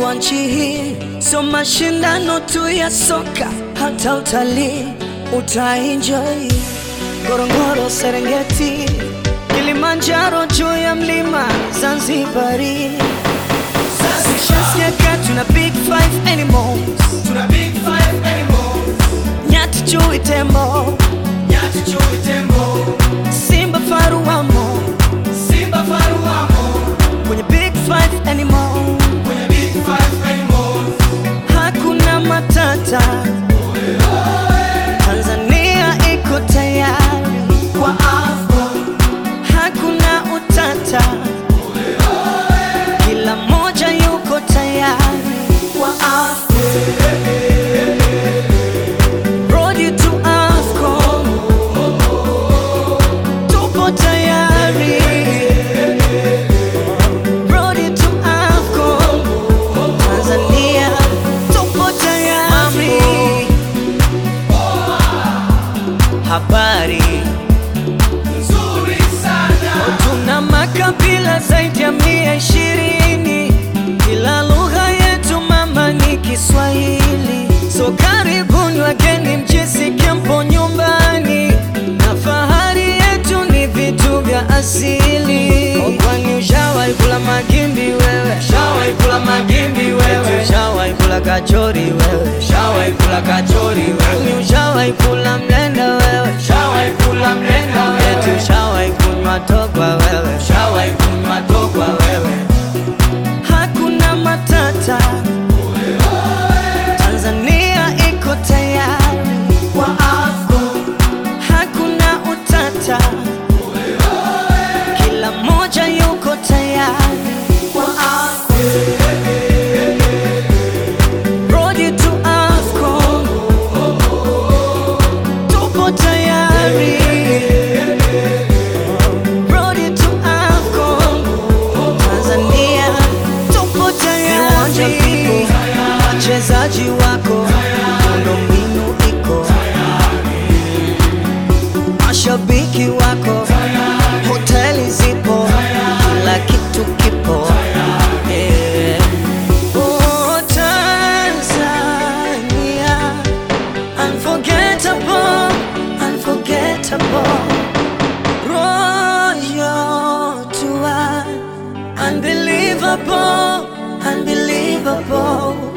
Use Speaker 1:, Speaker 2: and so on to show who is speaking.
Speaker 1: wa nchi hii, sio mashindano tu ya soka, hata utalii utaenjoy. Ngorongoro, Serengeti, Kilimanjaro, juu ya mlima Zanzibari. Shasikia kaa tuna big five animals,
Speaker 2: Tuna big five animals.
Speaker 1: nyati, chui, tembo,
Speaker 2: Nyati, chui, tembo.
Speaker 1: simba, faru wamo
Speaker 2: Simba, faru wamo.
Speaker 1: kwenye big five animals.
Speaker 2: Kwenye big five animals.
Speaker 1: Hakuna matata, Tanzania iko tayari
Speaker 2: Kwa AFCON.
Speaker 1: hakuna utata, kila mmoja yuko tayari
Speaker 2: Kwa AFCON.
Speaker 1: Road to AFCON, tupo tayari. Road to AFCON, Tanzania tupo tayari. Habari
Speaker 2: Nzuri sana.
Speaker 1: Tuna makabila zaidi ya mia ishirini, kila lugha yetu mama ni Kiswahili. So karibuni wageni, mjisikie mpo nyumbani, na fahari yetu ni vitu vya asili. Oh, Kwani ushawahi kula magimbi wewe?
Speaker 2: Shawahi kula magimbi wewe.
Speaker 1: Ushawahi kula kachori wewe?
Speaker 2: Shawahi kula kachori wewe.
Speaker 1: Kwani ushawahi kula mlenda wewe?
Speaker 2: Shawahi kula mlenda
Speaker 1: Eti
Speaker 2: wewe.
Speaker 1: ushawahi kunywa togwa wewe?
Speaker 2: Shawahi kunywa togwa wewe.
Speaker 1: Hakuna matata, Tanzania iko tayari,
Speaker 2: Kwa AFCON.
Speaker 1: hakuna utata, kila mmoja yuko tayari.
Speaker 2: Kwa AFCON.
Speaker 1: Road to AFCON, tupo tayari. Road to AFCON, Tanzania tupo tayari. Wachezaji wako, miundombinu iko, mashabiki wako, hoteli zipo, kila kitu kipo. Yeah. Oh, Tanzania, unforgettable, unforgettable. Royal tour, unbelievable, unbelievable.